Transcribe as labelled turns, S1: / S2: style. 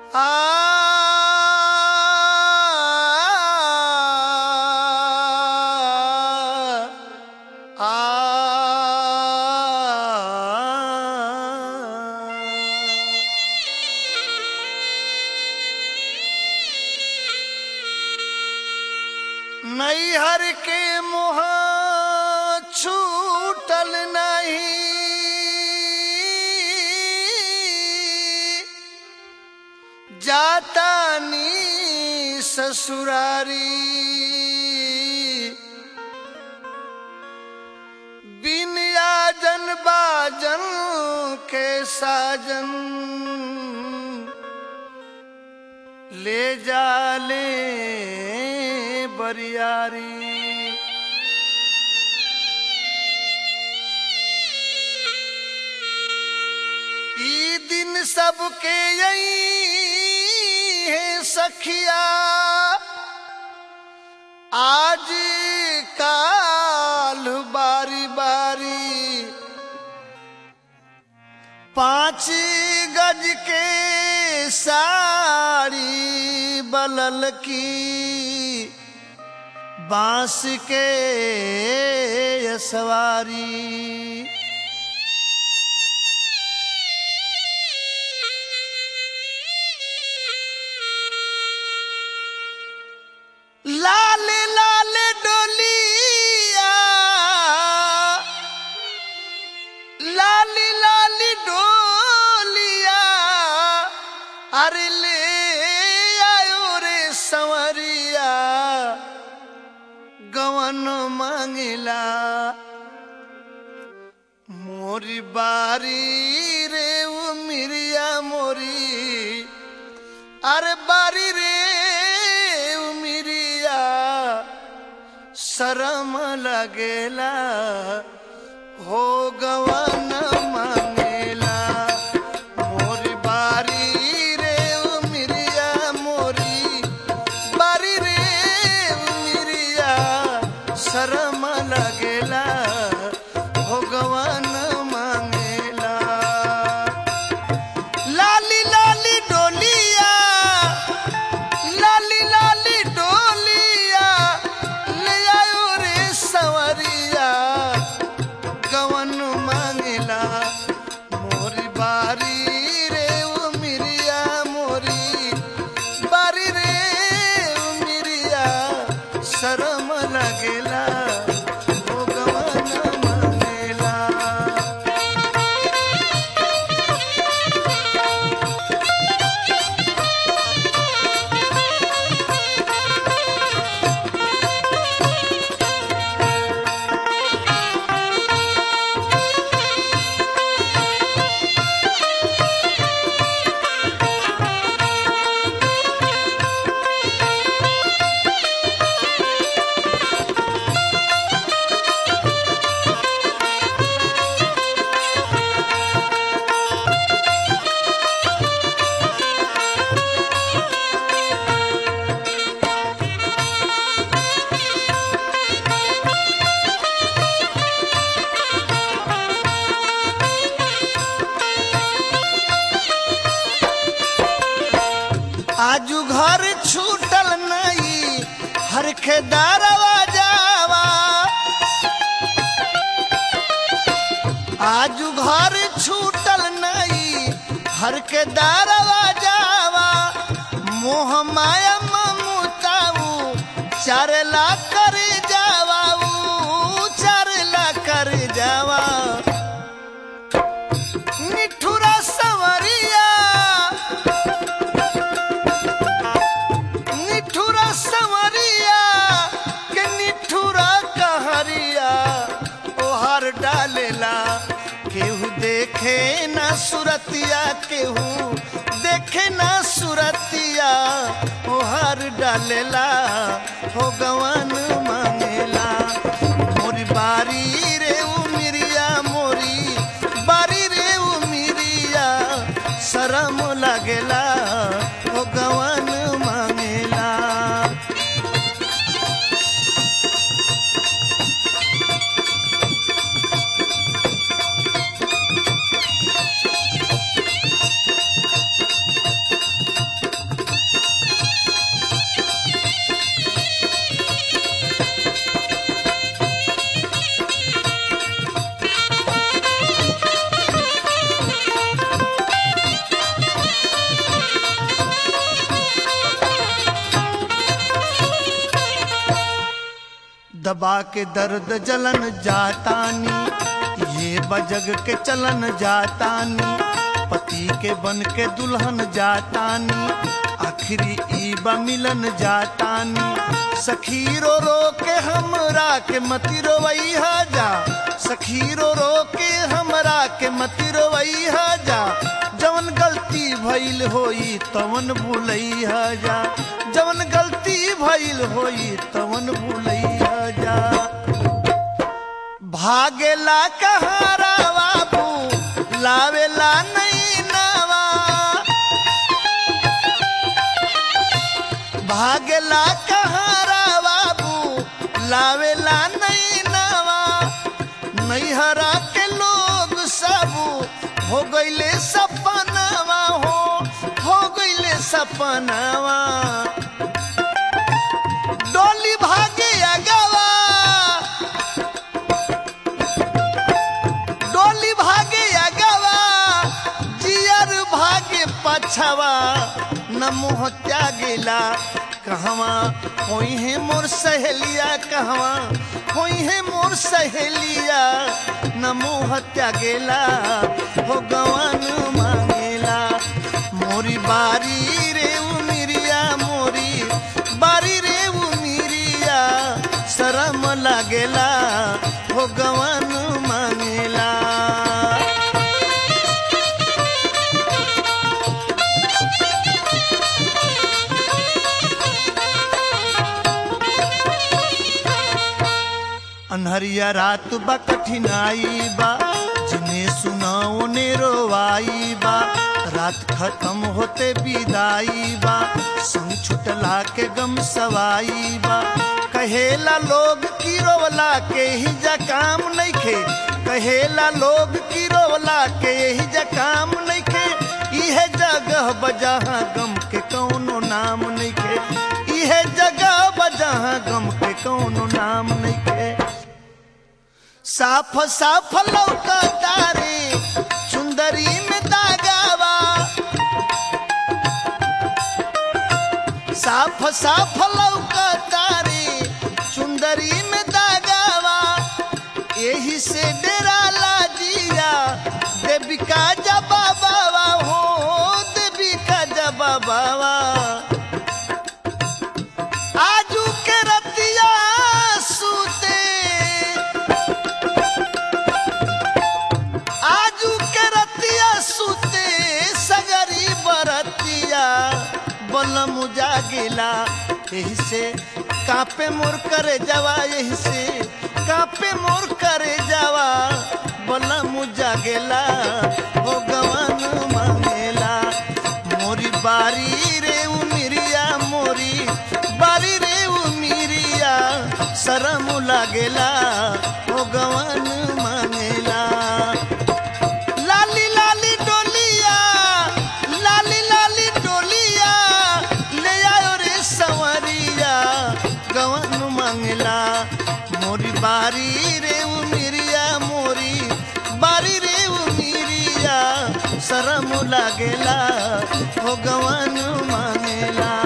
S1: नैहर के मोह छूटल नहीं जाता नी ससुरारी बिन आजन बाजन के साजन ले जाले बरियारी ई दिन सबके यही है सखिया आज काल बारी बारी पांच गज के साड़ी बलल की बांस के सवारी लाल लाल डोलिया लाली लाली डोलिया अरे ले आयो रे संवरिया गवन मांगिला मोरी बारी रे वो मिरिया मोरी अरे बारी रे वो मिरिया शरम लगेला हो गवन मांगेला मोरी बारी रे ओ मिरिया मोरी बारी रे ओ मिरिया शरम लगेला हो गवन मांगेला लाली लाली डोलिया लाली लाली डोलिया ले आयो रे सवरिया गवन मांगला मोरी बारी रे ओ मिरिया मोरी बारी रे ओ मिरिया शरम लगेला ओ गवन मांगेला आजू घर छूटल नहीं हर खेदारवा जावा आजू घर छूटल नहीं हर के दारवा जावा मोह माया ममताऊ चारला कर जावा ऊ चारला कर जावा निठुरा सवरिया निठुरा सवरिया के निठुरा कहरिया ओहर डालेला केहू देखे ना सुरतिया केहू देखे ना सुरतिया ओहर डालेला हो गवन मांगेला मोरी बारी रे उ मिरिया मोरी बारी रे उ मिरिया शरम लगेला हो गवन मांगेला दबा के दर्द जलन जातानी ये बजग के चलन जातानी पति के बन के दुल्हन जातानी आखिरी ई बा मिलन जातानी सखी रो रो के हमरा के मति रोवैहा जा सखी रो रो के हमरा के मति रोवैहा जा जवन गलती भइल होई तवन भूलैहा जा जवन गलती भइल होई तवन भूलैहा जा भागेला कहारा बाबू लावेला नहीं नवा भागेला कहारा बाबू लावेला नहीं नवा नैहरा के लोग सब हो गईले सपनावा हो हो गईले सपनावा डोली भागे अगवा डोली भागे अगवा जियर भागे पछवा न मुँह त्यागेला कहवा कोई है मोर सहेलिया कहवा कोई है मोर सहेलिया न मुँह त्यागेला हो गवन मांगेला मोरी बारी रे उमिरिया मोरी बारी रे उमिरिया शरम लागेला हो गवन मांगेला अनहरिया रात बा कठिनाई बा जिन्हें सुनाओ ने रोवाई बा रात खत्म होते विदाई बा संग छुटला के गम सवाई बा कहेला लोग की रोवला के ही जा काम नइखे कहेला लोग की रोवला के ही जा काम नइखे इहे जगह बजहाँ गम के कौनो नाम नइखे इहे जगह बजहाँ गम के कौनो नाम नइखे साफ साफ लौका तारे सुंदरी में दागावा साफ साफ लौका तारे सुंदरी में दागावा यही से डेरा लाजिया देवी का जबा बाबा हो देवी का जबा बाबा आजू के रतिया सूते आजू के रतिया सूते सगरी बरतिया बलम जागिला यही से कापे मोर करे जावा यही से कापे मोर करे जावा बलम जागेला हो गवन मांगेला मोरी बारी रे उमिरिया मोरी बारी रे उमिरिया शरम लागेला हो गवन मांगेला लाली लाली डोलिया लाली लाली डोलिया ले आयो रे सवरिया गवन मंगला मोरी बारी रे उमिरिया मोरी बारी रे उमिरिया शरम लागेला हो गवन मांगेला